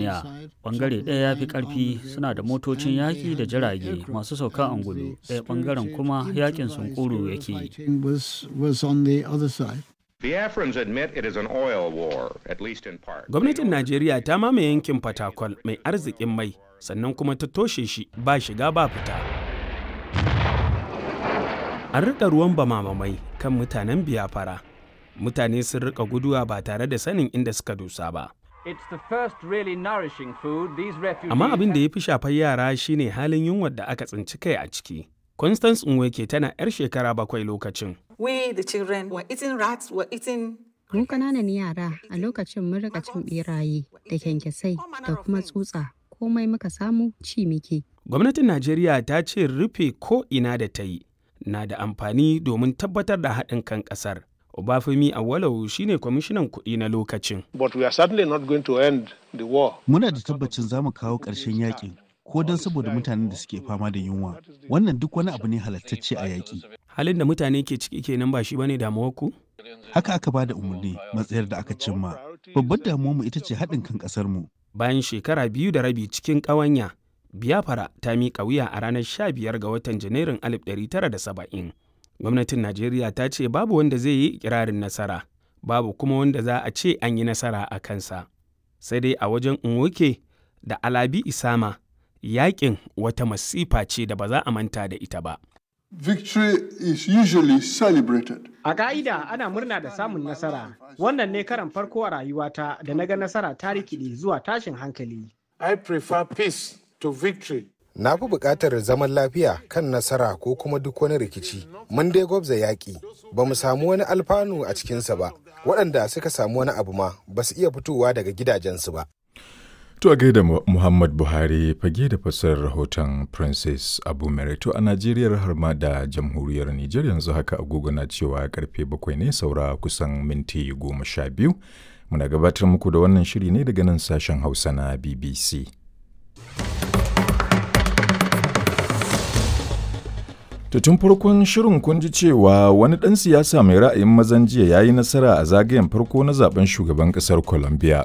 duniya bangare ɗaya ya fi ƙarfi suna da motocin yaƙi da jirage masu sauka angulu ɗaya bangaren kuma yaƙin sunkuru yake yi Biafrans admit it is an oil war, at least in part. Gwamnatin Najeriya ta mamaye yankin Fatakwal mai arzikin mai sannan kuma ta toshe shi ba shiga ba fita. An riƙa ruwan bamamamai kan mutanen biyafara. Mutane sun riƙa guduwa ba tare da sanin inda suka dosa ba. Amma abin da ya fi shafar yara shine halin yunwar da aka tsinci kai a ciki. Constance Nweke tana 'yar shekara bakwai lokacin. We, the children, were eating rats, were eating Mu ƙananan yara a lokacin mun rika cin beraye da kyankyasai da kuma tsutsa komai muka samu ci muke. Gwamnatin Najeriya ta ce rufe ko ina da ta yi na da amfani domin tabbatar da haɗin kan ƙasar. Obafemi Awolowo shine kwamishinan kuɗi na lokacin. But we are certainly not going to end the war. Muna da tabbacin za mu kawo ƙarshen yakin ko don saboda mutanen da suke fama da yunwa. Wannan duk wani abu ne halattacce a yaƙi. Halin da mutane ke ciki kenan ba shi bane damuwar ku? Haka aka ba da umarni matsayar da aka cimma. Babbar damuwarmu ita ce haɗin kan ƙasarmu. Bayan shekara biyu da rabi cikin ƙawanya, Biafra ta miƙa wuya a ranar 15 ga watan Janairun 1970. Gwamnatin Najeriya ta ce babu wanda zai yi ikirarin nasara, babu kuma wanda za a ce an yi nasara a kansa. Sai dai a wajen Nwoke da Alabi Isama, yaƙin wata masifa ce da ba za a manta da ita ba. Victory is usually celebrated. A ka'ida ana murna da samun nasara. Wannan ne karan farko a rayuwata da na ga nasara ta rikide zuwa tashin hankali. I prefer peace to victory. Na fi buƙatar zaman lafiya kan nasara ko kuma duk wani rikici. Mun dai gwabza yaƙi, ba mu samu wani alfanu a cikinsa ba. Waɗanda suka samu wani abu ma ba su iya fitowa daga gidajensu ba. To a gaida Muhammad Buhari fage da fassarar rahoton Princess Abu Merito a Najeriya har ma da jamhuriyar Nijar yanzu haka agogo na cewa karfe bakwai ne saura kusan minti goma sha biyu. Muna gabatar muku da wannan shiri ne daga nan sashen Hausa na BBC. To tun farkon shirin kun ji cewa wani ɗan siyasa mai ra'ayin mazan jiya ya yi nasara a zagayen farko na zaben shugaban ƙasar Colombia.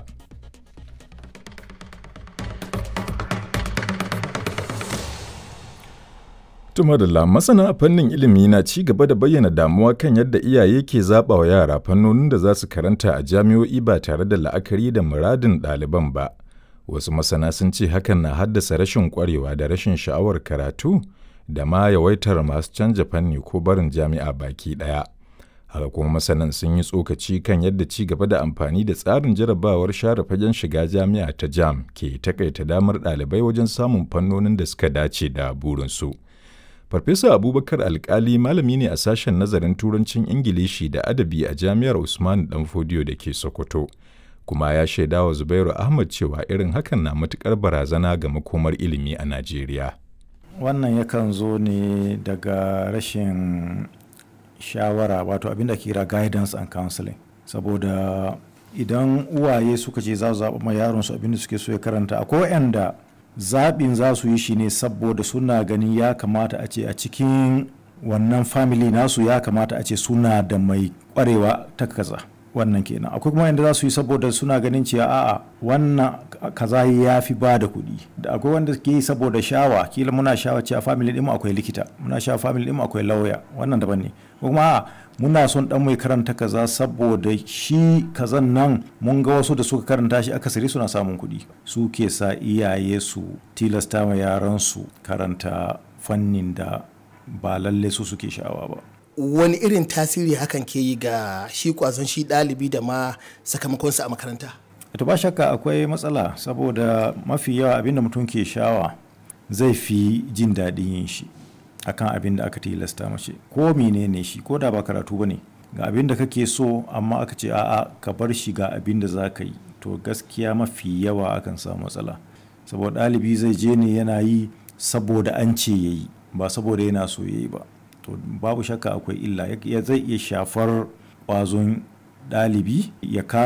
Tumadala masana a fannin ilimi na ci gaba da bayyana damuwa kan yadda iyaye ke zaɓa wa yara fannonin da za su karanta a jami'o'i ba tare da la'akari da muradin ɗaliban ba. Wasu masana sun ce hakan na haddasa rashin ƙwarewa da rashin sha'awar karatu da ma yawaitar masu canja fanni ko barin jami'a baki ɗaya. Haka kuma masanan sun yi tsokaci kan yadda ci gaba da amfani da tsarin jarabawar share fagen shiga jami'a ta jam ke takaita damar ɗalibai wajen samun fannonin da suka dace da burinsu. Farfesa Abubakar Alkali malami ne a sashen nazarin Turancin Ingilishi da Adabi a Jami'ar Usman Danfodiyo da ke Sokoto, kuma ya shaida wa Zubairu Ahmad cewa irin hakan na matukar barazana ga makomar ilimi a Najeriya. Wannan yakan zo ne daga rashin shawara wato abinda ke kira guidance and counseling saboda idan uwaye suka ce za su zaɓa ma yaron su abinda suke so ya karanta akwai waɗanda zaɓin za su yi shi ne saboda suna ganin ya kamata a ce a cikin wannan family nasu ya kamata a ce suna da mai ƙwarewa ta kaza wannan kenan akwai kuma yadda za su yi saboda suna ganin cewa a'a wannan kaza ya fi ba da kuɗi da akwai wanda ke yi saboda shawa kila muna shawa cewa family ɗin akwai likita muna shawa family ɗin akwai lauya wannan daban ne kuma a'a muna son dan mai karanta kaza saboda shi kazan nan mun ga wasu da suka karanta shi akasari suna samun kuɗi su ke sa iyaye su tilasta ma yaran su karanta fannin da ba lalle su suke sha'awa ba wani irin tasiri hakan ke yi ga shi kwazon shi ɗalibi da ma sakamakonsa a makaranta to ba shakka akwai matsala saboda mafi yawa abinda mutum ke shawa zai fi jin daɗin yin shi akan abin da aka tilasta mace ko menene shi ko da ba karatu ba ne ga abin da kake so amma aka ce a'a ka bar shi ga abin da za ka yi to gaskiya mafi yawa akan samu matsala saboda ɗalibi zai je ne yana yi saboda an ce ya yi ba saboda yana so ya yi ba to babu shakka akwai illa zai iya shafar ƙwazon ɗalibi ya